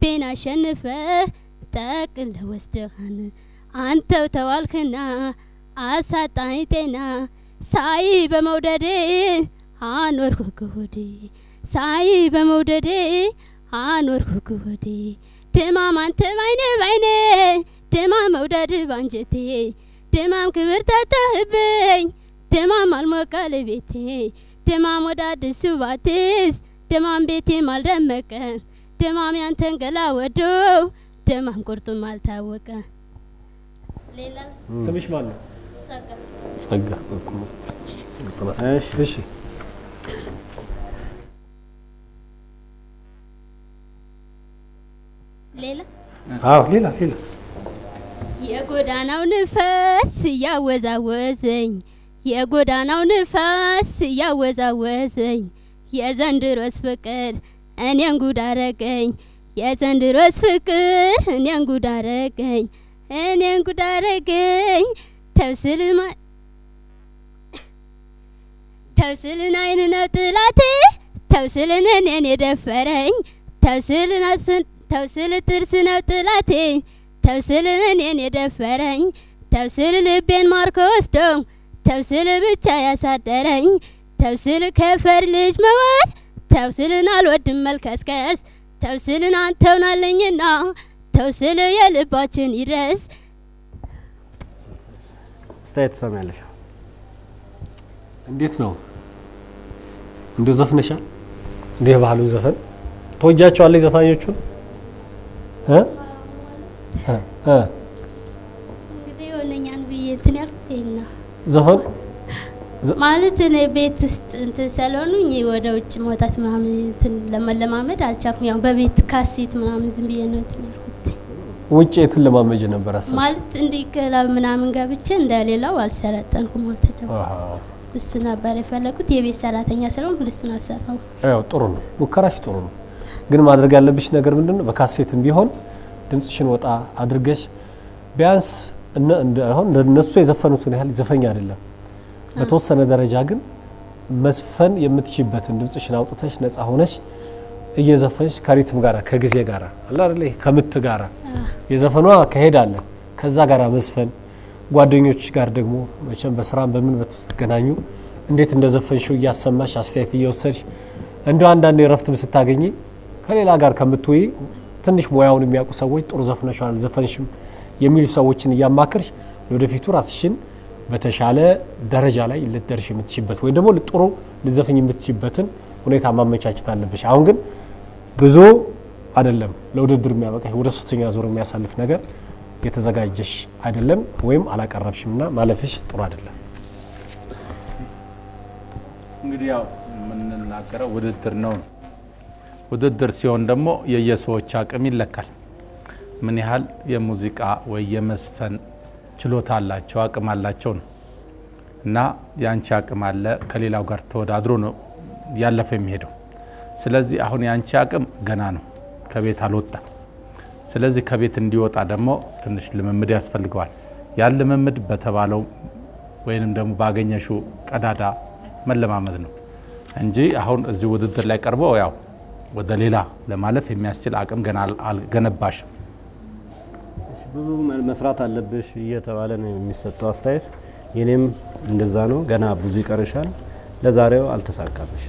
ልቤን አሸንፈ ጠቅል ወስደሃን አንተው ተዋልክና አሳጣኝ ጤና ሳይ በመውደዴ አኖርኩ ክሆዴ ሳይ በመውደዴ አኖርኩ ክሆዴ ድማም አንተ ባይኔ ባይኔ ድማም መውደድ ባንጀቴ ድማም ክብር ተተህብኝ ድማም አልሞቀል ቤቴ ድማም ወደ አዲሱ ባትስ ድማም ቤቴም አልደመቀ ድማም ያንተን ገላ ወዶ ድማም ቁርጡም አልታወቀ ሌላ ስምሽ ማን ነው? ጸጋ ጸጋ። እሺ እሺ ሌላ አዎ ሌላ ሌላ የጎዳናው ንፋስ እያወዛወዘኝ የጎዳናው ንፋስ እያወዛወዘኝ የዘንድሮስ ፍቅር እኔን ጉድ አረገኝ የዘንድሮስ ፍቅር እኔን ጉድ አረገኝ እኔን ጉድ አረገኝ ተብስልማ ተብስልን አይን ነው ጥላቴ ተብስልን እኔን የደፈረኝ ተብስልን አስን- ተብስል ጥርስ ነው ጥላቴ ተብስል እኔን የደፈረኝ ተብስል ልቤን ማርኮ ወስዶ ተብስል ብቻ ያሳደረኝ ተብስል ከፈር ልጅ መዋል ተብስልን አልወድም መልከስከስ ተብስልን አንተውናለኝና ተብስል የልባችን ይድረስ አስተያየት ትሰሚያለሽ? እንዴት ነው? እንዲሁ ዘፍነሻል? እንዲህ የባህሉን ዘፈን ተወጃቸዋለች ዘፋኞቹን እ እ እ እንግዲህ የሆነኛን ብዬ እንትን ያልኩት ይሄን ነው ዘፈን ማለት እኔ ቤት ውስጥ እንትን ስለሆኑኝ ወደ ውጭ መውጣት ምናምን እንትን ለመለማመድ አልቻልኩም። ያው በቤት ካሴት ምናምን ዝም ብዬ ነው እንትን ያልኩት። ውጭ የትን ለማመጅ ነበር አሰብሽ? ማለት እንዲህ ክለብ ምናምን ገብቼ እንደሌላው አልሰለጠንኩም፣ አልተጫወትኩም። አሃ። እሱ ነበር የፈለጉት። የቤት ሰራተኛ ስለሆንኩ እሱን አልሰራሁም። ያው ጥሩ ነው፣ ሙከራሽ ጥሩ ነው። ግን ማድረግ ያለብሽ ነገር ምንድን ነው? በካሴትም ቢሆን ድምጽሽን ወጣ አድርገሽ ቢያንስ እነ- እንደ- አሁን እነሱ የዘፈኑትን ያህል ዘፈኝ አይደለም። በተወሰነ ደረጃ ግን መዝፈን የምትችይበትን ድምጽሽን አውጥተሽ ነፃ ሆነሽ እየዘፈንሽ ከሪትም ጋራ ከጊዜ ጋራ አለ አይደለ ይሄ ከምት ጋራ የዘፈኗ ከሄድ አለ ከዛ ጋራ መዝፈን ጓደኞች ጋር ደግሞ መቼም በስራም በምን በትገናኙ እንዴት እንደዘፈንሽው እያሰማሽ አስተያየት እየወሰድሽ እንደ አንዳንድ የረፍትም ስታገኝ ከሌላ ጋር ከምትውይ ትንሽ ሙያውን የሚያውቁ ሰዎች ጥሩ ዘፍነሻል ዘፈንሽም የሚሉ ሰዎችን እያማክርሽ ወደፊቱ ራስሽን በተሻለ ደረጃ ላይ ልትደርሽ የምትችበት ወይም ደግሞ ጥሩ ልዘፍኝ የምትችበትን ሁኔታ ማመቻቸት አለብሽ። አሁን ግን ብዙ አይደለም ለውድድር የሚያበቃሽ ወደ ሶስተኛ ዙር የሚያሳልፍ ነገር የተዘጋጀሽ አይደለም ወይም አላቀረብሽም እና ማለፍሽ ጥሩ አይደለም። እንግዲህ ያው የምንናገረው ውድድር ነው ነው። ውድድር ሲሆን ደግሞ የየሰዎች አቅም ይለካል። ምን ያህል የሙዚቃ ወይ የመዝፈን ችሎታ አላቸው አቅም አላቸው ነው እና የአንቺ አቅም አለ ከሌላው ጋር ተወዳድሮ ነው ያለፈ የሚሄደው። ስለዚህ አሁን የአንቺ አቅም ገና ነው፣ ከቤት አልወጣም። ስለዚህ ከቤት እንዲወጣ ደግሞ ትንሽ ልምምድ ያስፈልገዋል። ያን ልምምድ በተባለው ወይንም ደግሞ ባገኘሽው ቀዳዳ መለማመድ ነው እንጂ አሁን እዚህ ውድድር ላይ ቀርቦ ያው ወደ ሌላ ለማለፍ የሚያስችል አቅም ገና አልገነባሽም። ብዙ መ- መስራት አለብሽ እየተባለ ነው የሚሰጠው አስተያየት። የኔም እንደዛ ነው። ገና ብዙ ይቀርሻል። ለዛሬው አልተሳካልሽ።